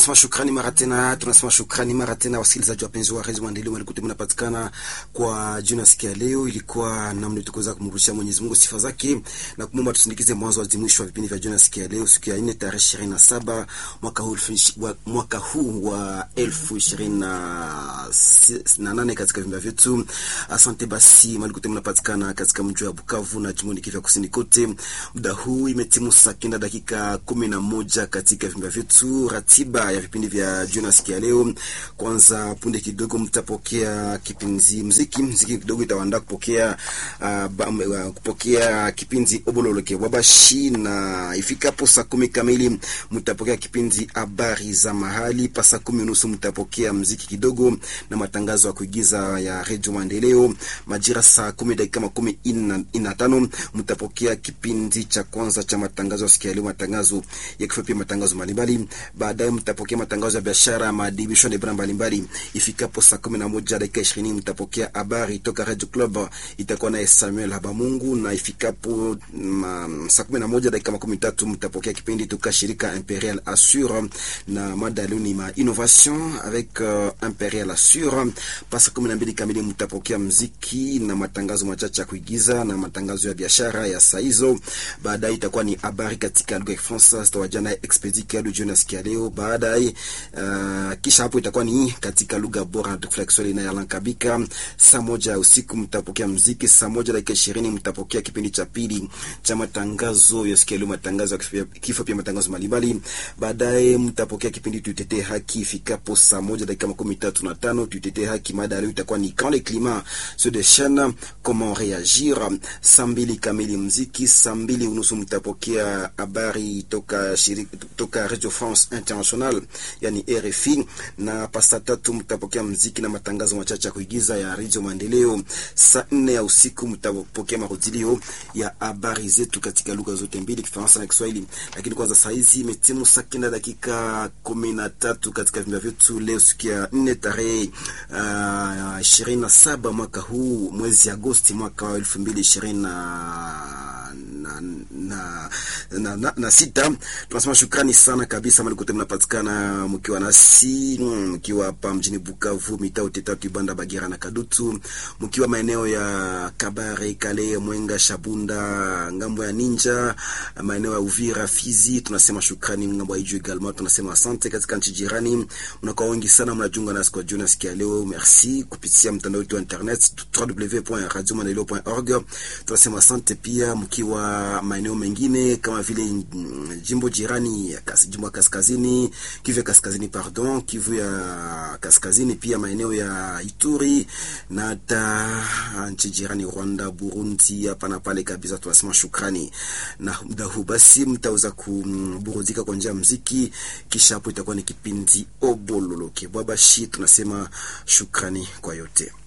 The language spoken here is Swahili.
tunasema shukrani mara tena, tunasema shukrani mara tena, wasikilizaji wapenzi wa redio Maendeleo malikuti mnapatikana kwa juna siku ya leo. Ilikuwa namna tukuweza kumrudishia Mwenyezi Mungu sifa zake na kumwomba tusindikize mwanzo hadi mwisho wa vipindi vya juna siku ya leo, siku ya 4 tarehe 27 mwaka huu wa mwaka huu wa 2028 katika vimba vyetu. Asante basi, malikuti mnapatikana katika mji wa Bukavu na jimboni Kivu Kusini kote. Muda huu imetimu saa kenda dakika kumi na moja katika vimba vyetu. Ratiba ya vipindi vya jioni siku ya leo, kwanza punde kidogo mtapokea kipindi mziki mziki kidogo itawaandaa kupokea uh, ba, uh, kupokea kipindi obololoke wabashi, na ifikapo saa kumi kamili mtapokea kipindi habari za mahali. Pa saa kumi unusu mtapokea mziki kidogo na matangazo ya kuigiza ya redio Maendeleo. Majira saa kumi dakika makumi ina tano mtapokea kipindi cha kwanza cha matangazo ya siku ya leo, matangazo ya kifupi, matangazo mbalimbali. Baadaye mtapokea matangazo ya biashara, maadibisho na ibara mbalimbali. Ifikapo saa kumi na moja dakika ishirini mtapokea habari toka Radio Club, itakuwa naye Samuel Habamungu, na ifikapo saa kumi na moja dakika makumi tatu mtapokea kipindi toka shirika Imperial Assure na mada leo ni ma innovation avec uh, Imperial Assure. Pa saa kumi na mbili kamili mtapokea mziki na matangazo machache ya kuigiza na matangazo ya biashara ya saa hizo. Baadaye itakuwa ni habari katika lugha ya Kifaransa zitawajana Expedi Kialu jioni ya leo. Baadaye uh, kisha hapo itakuwa ni katika lugha bora na Kiswahili na Yalan Kabika. Saa moja usiku mtapokea mziki. Saa moja dakika ishirini mtapokea kipindi cha pili cha matangazo ya siku ya leo, matangazo ya kifo, pia matangazo mbalimbali. Baadaye mtapokea kipindi tutetee haki ifikapo saa moja dakika makumi tatu na tano tutetee haki. Mada leo itakuwa ni quand le climat se déchaîne comment réagir. Saa mbili kamili mziki. Saa mbili unusu mtapokea habari toka shirika toka Radio France International yani RFI, na pasta tatu mtapokea mziki na matangazo machache ya kuigiza ya Radio Maendeleo. Saa nne ya usiku mtapokea marudilio ya habari zetu katika lugha zote mbili, Kifaransa na Kiswahili. Lakini kwanza saa hizi imetimu saa kenda dakika kumi na tatu katika vimba vyetu leo, siku ya nne tarehe ishirini na saba mwaka huu mwezi Agosti mwaka wa elfu mbili ishirini na na, na, na, na, na sita. Tunasema shukrani sana kabisa malikote mnapatikana mkiwa nasi mkiwa hapa mjini Bukavu, mitaa tatu Ibanda, Bagira na Kadutu, mkiwa maeneo ya Kabare, Kale, Mwenga, Shabunda, ngambo ya Ninja, maeneo ya Uvira, Fizi, tunasema shukrani. Ngambo ya Ijwi Galma tunasema asante. Katika nchi jirani mnakuwa wengi sana mnajiunga nasi kwa jioni sikia leo, merci kupitia mtandao wetu wa internet www.radiomaendeleo.org. Tunasema asante pia mkiwa maeneo mengine kama vile jimbo jirani ya jimbo ya kaskazini Kivu ya kaskazini pardon, Kivu ya kaskazini, pia maeneo ya Ituri na hata nchi jirani Rwanda, Burundi, hapa na pale kabisa. Tunasema shukrani, na muda huu basi mtaweza kuburudika kwa njia ya muziki, kisha hapo itakuwa ni kipindi obololoke bwabashi. Tunasema shukrani kwa yote.